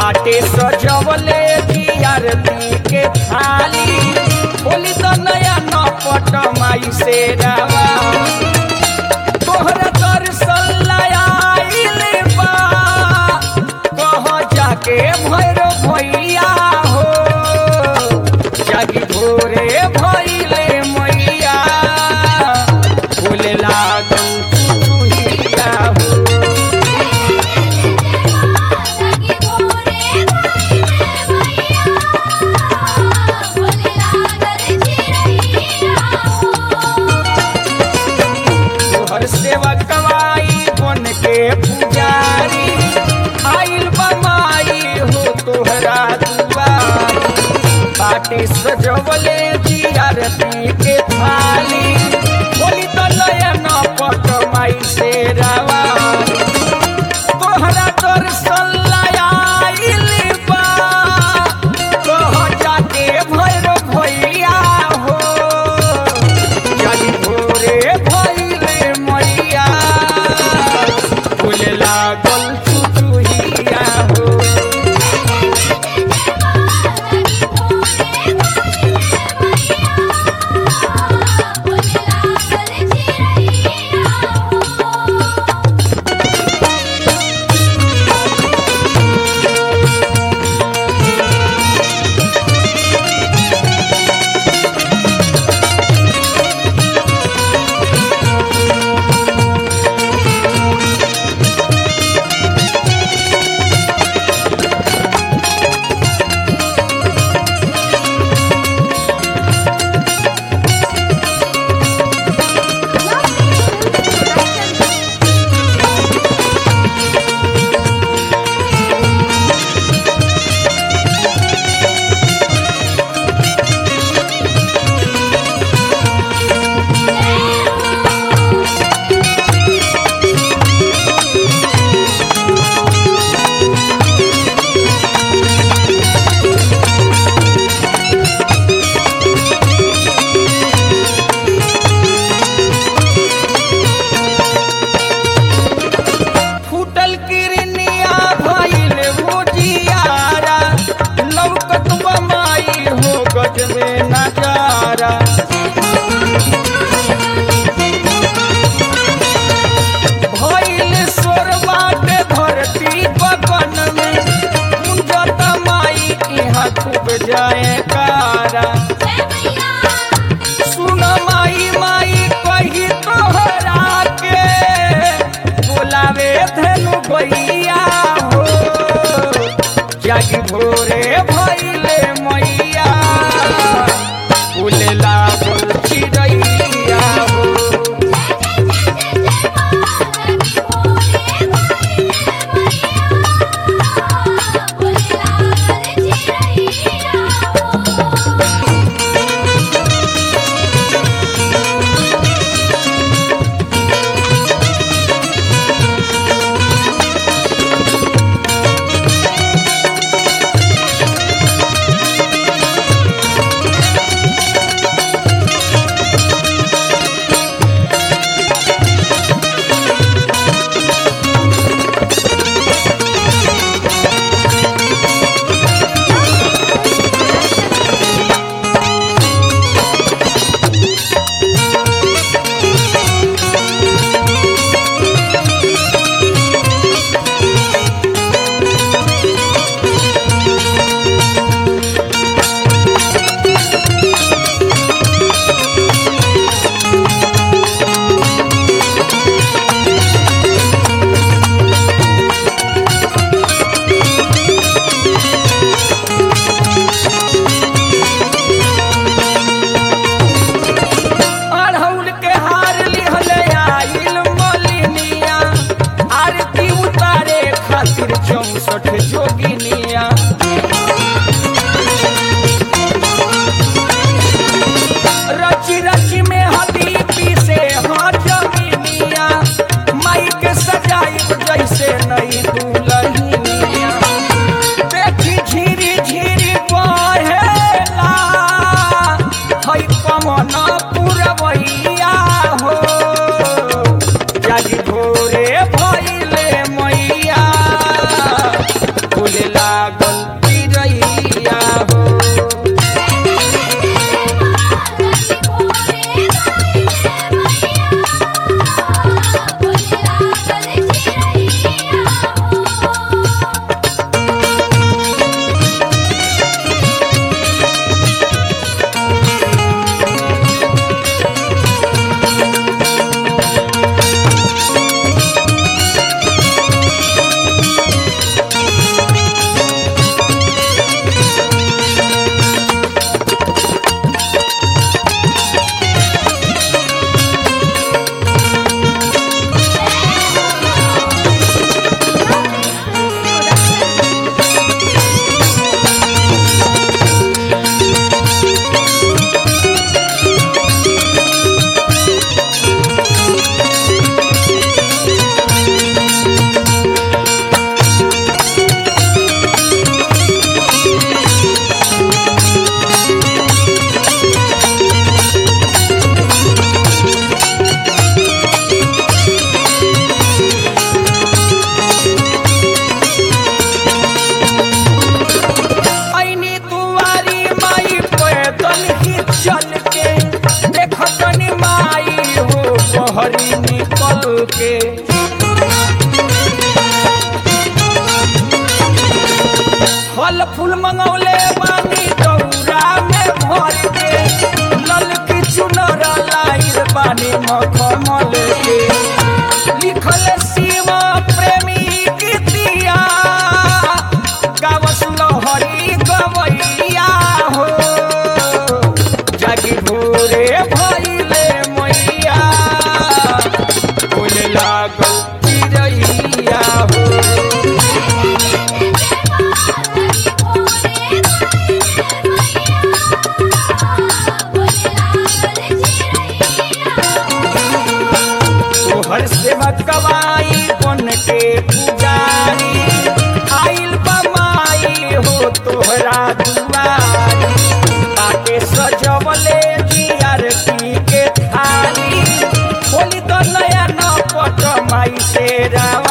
बाटे सजवले जियारती के थाली बोली तो नया नपट माई से रावा तोहरा दर्शन आइल बा कह जाके भैर भैया हो जागी भोरे भैले मैया बोले लागल चुचुहिया हो तोहर सेवा कवाई बन के पुजारी आइल बमाई हो तोहरा दुआरी बाटे सजवले जियारती के थाली बोली तो नयन पट माई से रावा तोहरा दर्शन आइल बा कह जाके भैर भैया हो जागी भोरे भैले मैया फूले लागल चुचुहिया हो फूटल किरनिया भइल भुजियारा लौकत बमाई हो गजबे नजारा भइल सोरबाट धरती बगन में कुंजत माई इहाँ खूब जाए कारा सुन माई माई कही तोहरा के बोलावे धनु भैया हो जागी भोरे भैले मैया फूले लागल चिड़ैया हो Yeah. आरती के थाली खोली तो नया न पट माई से राव